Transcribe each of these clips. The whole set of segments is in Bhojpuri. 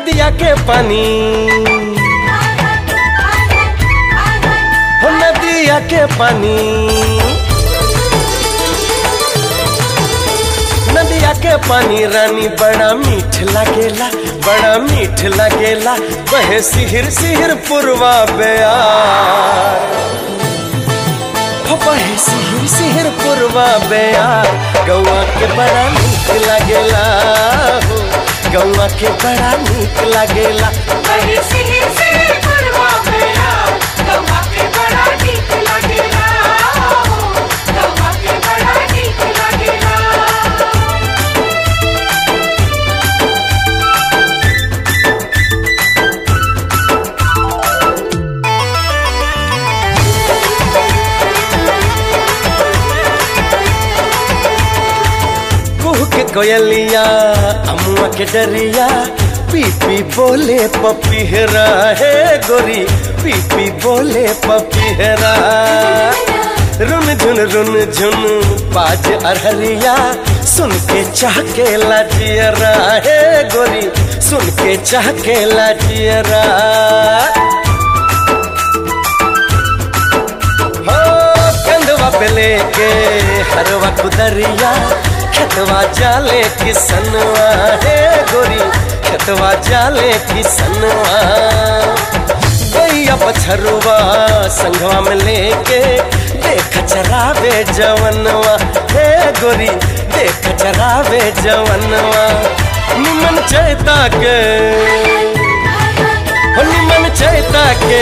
नदिया के पानी हो नदिया के पानी नदिया के पानी रानी बड़ा मीठ लगेला बड़ा मीठ लगेला बहे सिहिर सिहिर पुरवा बेयार हो बहे सिहिर सिहिर पुरवा बेयार गौआ के बड़ा मीठ लगेला हो गौआ के बड़ा मीठ लगेला बड़ी सिहिर सिहिर पुरवा बेला गवा के बड़ा नीक लगेला गवा के बड़ा नीक लगेला कुह के कोयलिया अमुआ के डरिया पी पी बोले पपीहरा है गोरी पी पी बोले पपीहरा रुन झुन रुन झुन बाज अरहरिया सुन के चाह के लाजियरा है गोरी सुन के चाह के लाजियरा हो कंधवा पे लेके हरवा कुदरिया खेतवा जाले किसनवा हे गोरी खेतवा जाले किसनवा गैया पछरुआ संघवा में लेके देख चरावे जवनवा हे गोरी देख चरावे जवनवा निमन चैता के हो निमन चैता के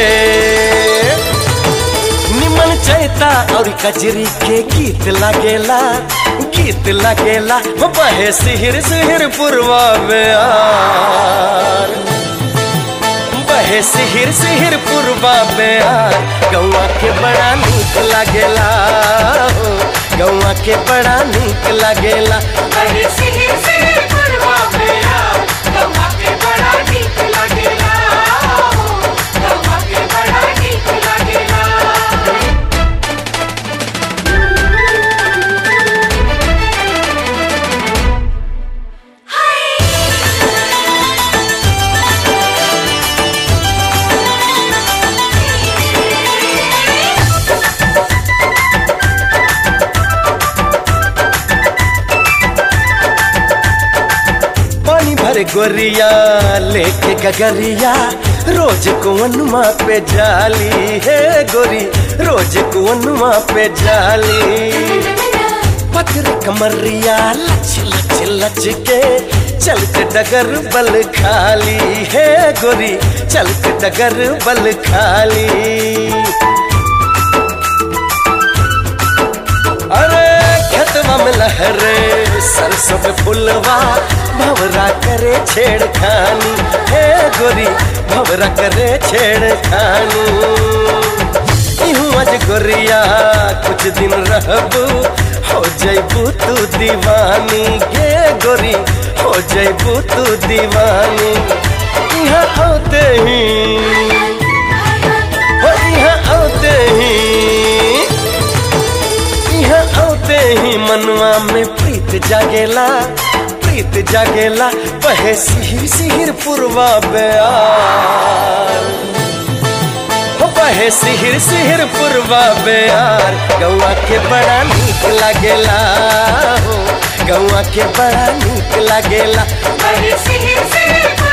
निमन चैता और कजरी के गीत लगेला गीत लगेला हो बहे सिहिर सिहिर पुरवा बेयार बहे सिहिर सिहिर पुरवा बेयार गौआ के बड़ा नीक लगेला हो गौआ के बड़ा नीक लगेला बड़ी सिहिर सिहिर पुरवा बेला गवा के बड़ा नीक लगेला गवा के बड़ा नीक लगेला पानी भर गोरिया लेके गगरिया रोज कुवनुमा पे जाली है गोरी रोज कुवनुमा पे जाली पत्थर कमरिया लच लच लच के चलते डगर बल खाली है गोरी चलते डगर बल खाली अरे खेतवा में लहरे सरसों पे फुलवा भवरा करे छेड़खानी हे गोरी भवरा करे छेड़खानी इहूं आज गोरिया कुछ दिन रहबू हो जैबू तू दीवानी गे गोरी हो जैबू तू दीवानी यहाँ आते ही हो यहाँ आते ही यहाँ आते ही मनवा में प्रीत जागेला प्रीत जागेला बहे सिहिर सिहिर पुरवा बेयार हो बहे सिहिर सिहिर पुरवा बेयार गौआ के बड़ा नीक लागेला हो गौआ के बड़ा नीक लागेला बड़ी सिहिर सिहिर